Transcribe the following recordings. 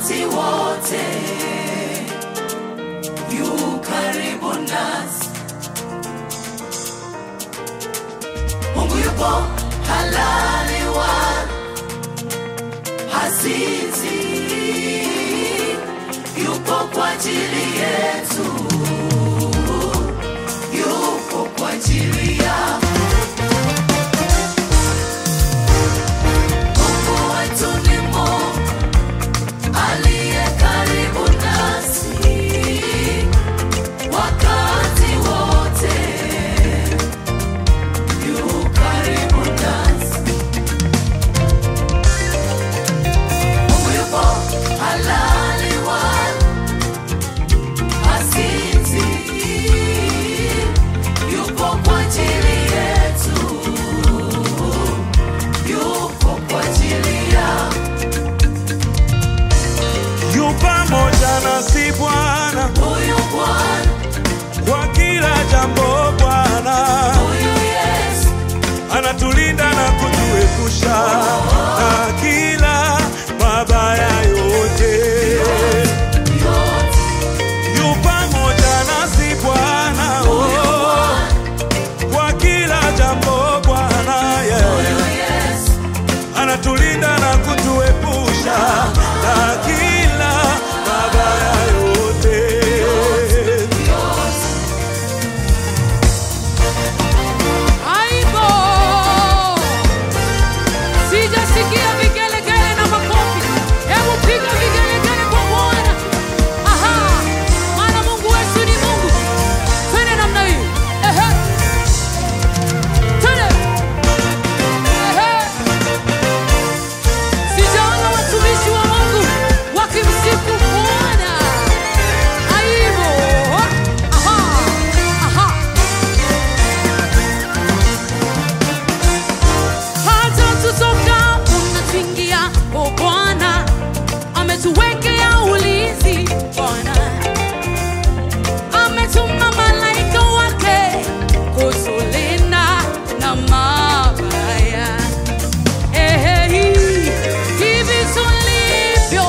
wakati wote yu karibu nasi. Mungu yupo halali wa hasizi, yupo kwa ajili yetu, yupo kwa ajili yako. Mungu wetu ni Mungu aliye karibu nasi wakati wote, yu karibu nasi. Mungu yupo halali wala hasizi, yupo kwa ajili yetu, yupo kwa ajili yako. yu pamoja nasi Bwana Huyu Bwana, kwa kila jambo. Bwana huyu Yesu, anatulinda na kutuepusha na kila mabaya yote. yote Yu pamoja nasi Bwana huyu oh, Bwana, kwa kila jambo. Bwana yeah. huyu Yesu, anatulinda na kutuepusha na kila mabaya yote. yote Aibo! Sijasikia vigelegele na makofi. Hebu piga vigelegele kwa Bwana. Aha! Maana Mungu wetu ni Mungu. Twende namna hii. Ehe. Twende. Ehe. Sijaona watumishi wa Mungu wakimsifu Bwana. Aibo! Aha! Aha! hata tutokapo na tuingia, o Bwana ametuwekea ulinzi. Bwana ametuma malaika wake kutulinda na mabaya. Ehe, hivi tulivyo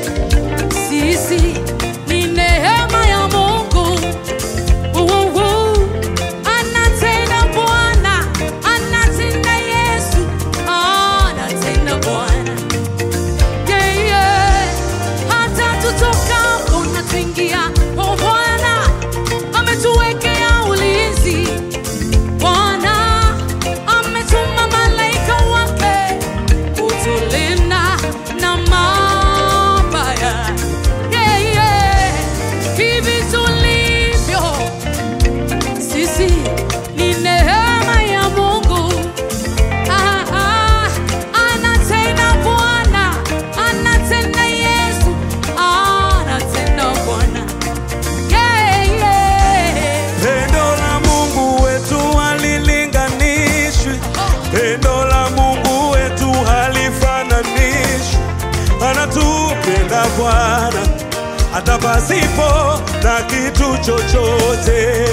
sisi ni neema ya Mungu. Uwu, anatenda Bwana, anatenda Yesu, anatenda Bwana. Yeah, yeah. Hata tutokapo na tuingia, oh Bwana ametuwekea ulinzi. Bwana ametuma malaika wake kutulinda na mabaya. Yeah, yeah. Hivi tulivyo sisi ni neema ya Mungu. Ah, ah, anatenda Bwana, anatenda Yesu, anatenda Bwana. Yeah, yeah. Pendo la Mungu wetu halilinganishwi, pendo la Mungu wetu halifananishwi. Anatupenda Bwana hata pasipo na kitu chochote.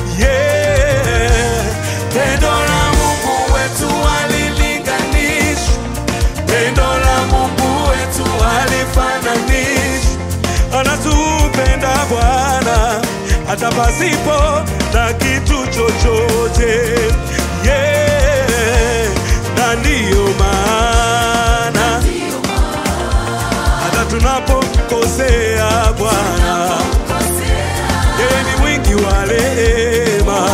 Yeah. Pendo la Mungu wetu halilinganishwi, pendo la Mungu wetu halifananishwi. Anatupenda Bwana hata pasipo na kitu chochote. Yeah. Na ndiyo maana ndiyo hata tunapokosea Bwana, yeye ni mwingi wa rehema,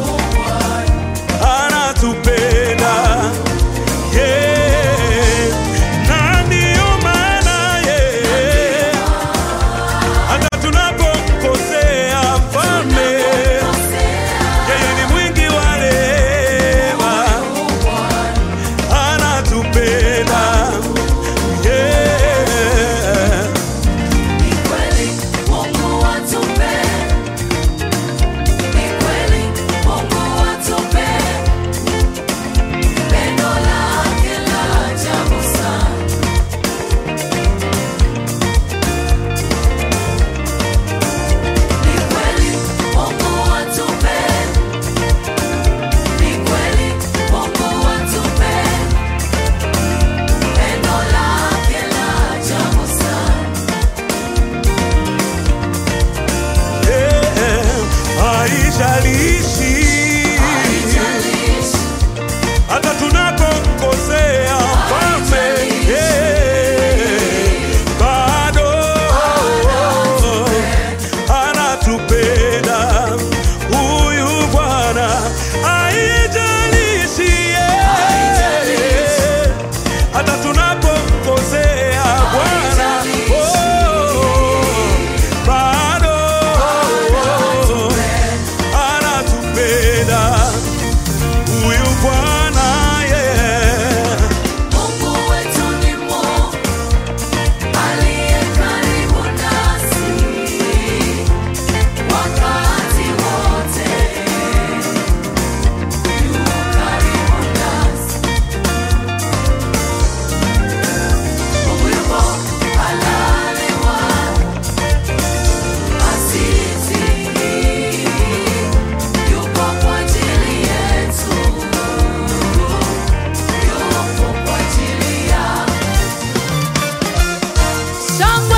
anatupenda yeah. Na ndiyo maana yeah. hata tunapokosea mfalme, yeye ni mwingi wa rehema, anatupenda yeah. Ni kweli Mungu atupenda, ni shangwe